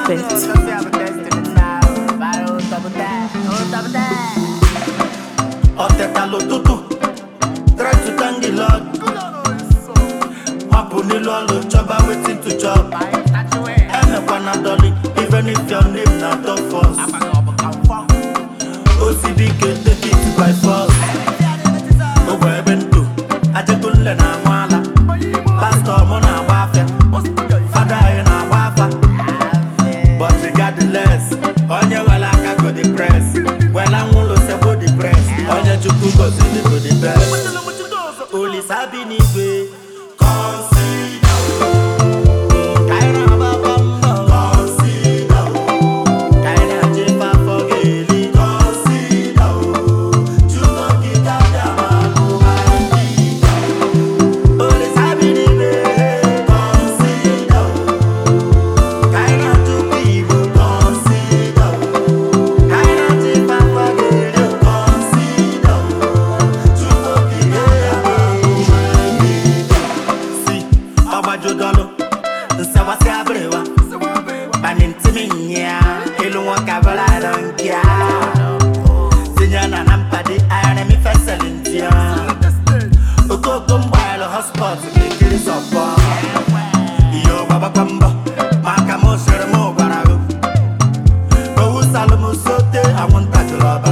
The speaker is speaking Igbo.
bit. ọtetala ụtụtụ try to thank the lord hapụ n'elu ọlụ chọba wetin to chop emekwana dọli even if your name na dofos osibike take it by force ogbe ebe ntụ ajegunle na anwụ ala pastọ mụ na-agba afịa fada anyị na-agba afa but regardless onye wela aka go the press wela nwụlụ sebo the press onye chukwu goziri go the best olisa bi n'igwe consider ka anyị na-agbaba mbọ consider ka anyị na-aje ife afọ ga-eli consider chukwu okike abịa ma bụ anyị olisa bi n'igwe consider ka anyị na-atụkwa igbo consider ka anyị na-aje ife afọ ga-eli consider chukwu okike abịa ma bụ anyị si ọgbajudọlụ nsawasị abịrịwa bani ntimi nya elu nwoke abụla dọnkịa tinye na na mpadi ayara mi fesịlị ntịa okoko mgbaala hotspot ga-ekiri sọpọ ihe ọgbabakwa mbọ maka m sịrị m gwara gị owu salụ m sote anwụnta jụrụ ọba